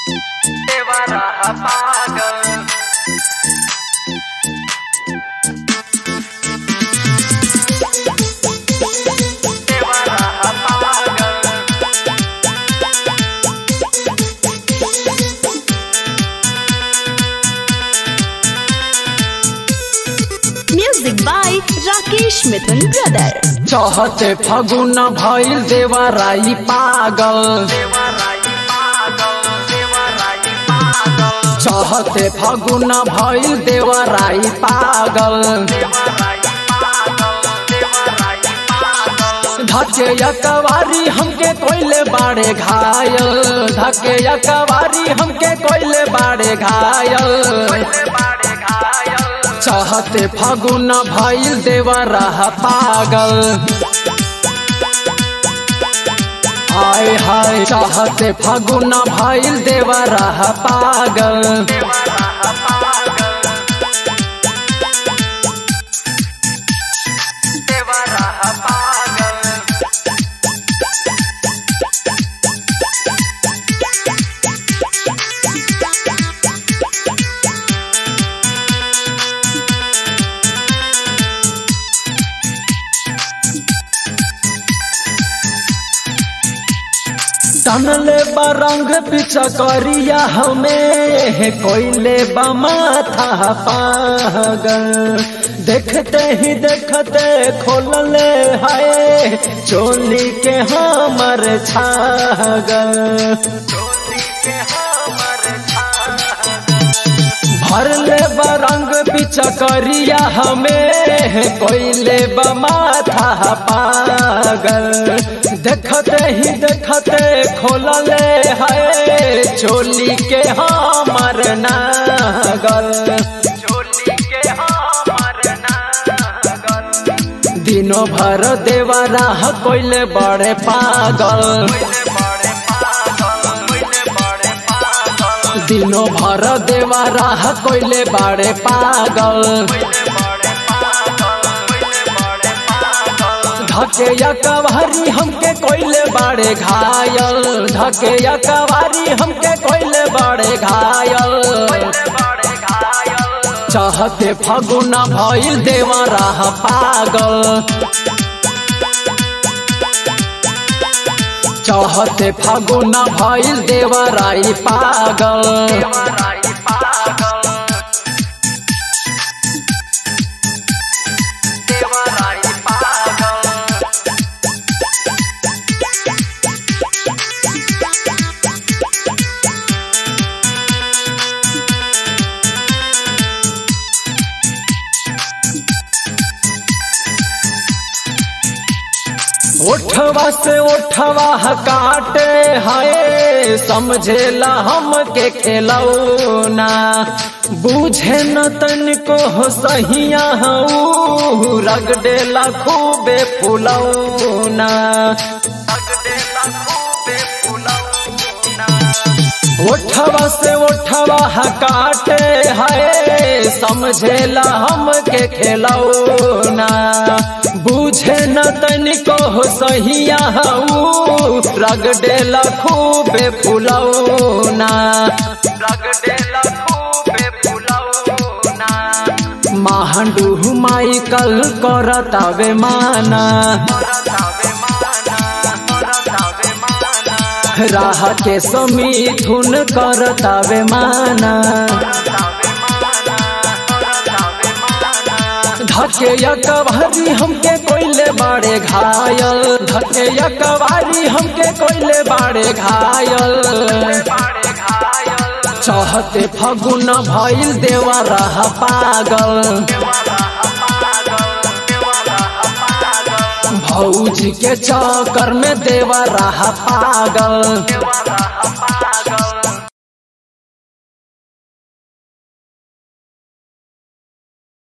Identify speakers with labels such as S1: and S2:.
S1: देवरा पागल देवरा पागल
S2: Music by Rakesh Mithun Brother.
S3: चहते फगुन भइल देवराई पागल
S1: देवराई पागल देवराई पागल
S3: चहते फगुन भइल देवराई पागल
S1: देवराई पागल देवराई पागल
S3: धके यकवारी हमके कोइले बाड़े घायल धके यकवारी हमके कोइले बाड़े घायल
S1: बाड़े घायल
S3: चहते फगुन भइल देवरा पागल हाय हाय चाहते फगुन भइल देवरा पागल
S1: देवरा पागल देवरा पागल
S3: तनले बरंग पिछा करिया हमें कोइले बमाथा पागल देखते ही देखते खोलले हाय चोली के हमर छागल
S1: चोली के हमर छागल
S3: भरले बरंग पिछा करिया हमें कोइले बमाथा पागल देखते ही देखते खोलले है चोली के हमर नागल
S1: चोली के हमर नागल
S3: दिनों भर देवरा कोइले बड़े पागल
S1: पहिले बड़े पागल पहिले बड़े पागल
S3: दिनों भर देवरा कोइले बड़े पागल
S1: पहिले बड़े पागल पहिले बड़े पागल
S3: धके या कवारी हमके कोइले बाड़े घायल धके या कवारी हमके कोइले बाड़े घायल
S1: पहिले बड़े घायल
S3: चाहते फगुना भइल देवरा पागल चाहते फगुना भइल देवराई पागल
S1: देवराई पागल देवराई पागल
S3: ओठवा से ओठवा काटे हाय समझेला हमके खेलौना बूझे न तनिको हो सहिया हऊ रगडेला खूबे फुलौना
S1: अगडेला खूबे फुलौना
S3: ओठवा से ओठवा काटे हाय समझेला हमके खेलौना बूझे न तनिको हो सहिया हऊ रगडेला खूबे फुलौना
S1: रगडेला खूबे फुलौना
S3: महाडू माइकल करतावे माना
S1: रतावे माना रतावे माना
S3: राह के समीथुन करतावे माना
S1: रतावे माना रतावे माना
S3: धके यकवारी हमके कोइले बाड़े घायल धके यकवारी हमके कोइले बाड़े घायल
S1: बाड़े घायल
S3: चाहते फगुन भइल देवरा पागल
S1: देवरा पागल देवरा पागल
S3: भौजी के चक्कर में देवरा पागल
S1: देवरा पागल